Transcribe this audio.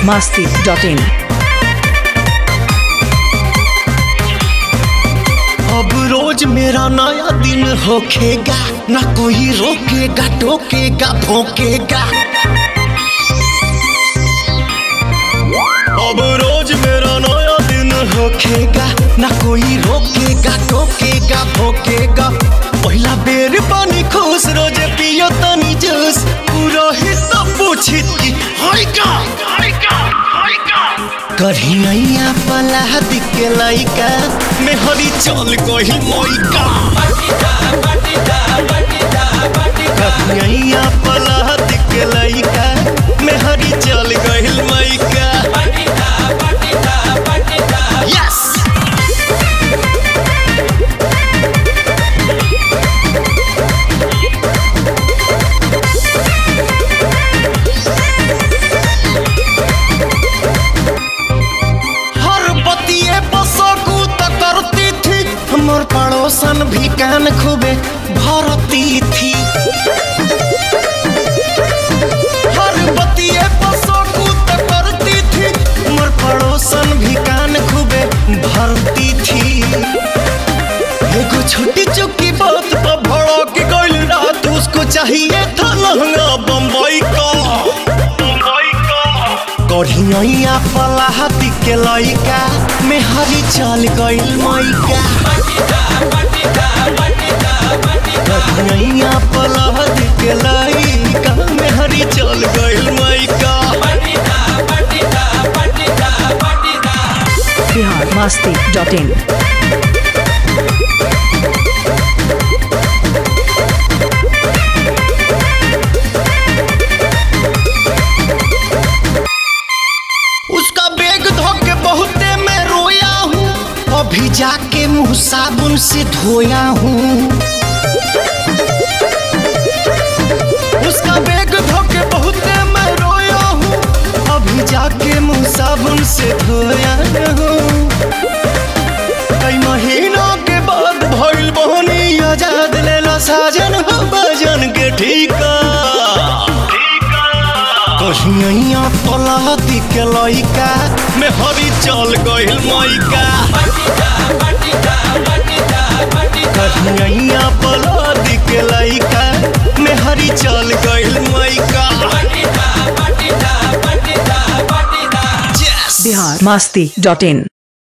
masti.in. अब रोज मेरा नया दिन होखेगा ना कोई रोकेगा टोकेगा भोंकेगा अब रोज मेरा नया दिन होखेगा ना कोई रोकेगा टोकेगा भोंकेगा पहिला बेर पानी खुश रोज पियो तनी जूस पूरा हिस्सा पूछित की हाय का हाय का हाय का कढ़िया पला के लइका में हरी चल गही मोइका कढ़िया पला के लइका में हरी चल गही मोइका यस हर बतिए बसकू त करती थी हमर पड़ोसन भी कान खूबे भरती थी हर बतिए बसकू त करती थी हमर पड़ोसन भी कान खूबे भरती थी एगो छोटी चुकी बात पर भड़क गइल रात उसको चाहिए था लहंगा बम्बई का बम्बई का कढ़िया पलाहती के लइका में हरी चल गइल मैका कढ़िया पलाहती के लइका में हरी चल गइल मैका Bihar masti.in. उसका बैग धोके बहुते मैं रोया हूँ अभी जाके मुंह साबुन से धोया हूँ उसका बैग धोके बहुते मैं रोया हूँ अभी जाके मुंह साबुन से धोया हूँ कई महीनों के बाद भइल बहनी आजाद लेला साजन हो बजन के ठीका कहिया पलाती के लइका में हरी चल गइल मैका कहिया पलाती के लइका में हरी चल गइल मैका Yes! Bihar masti.in.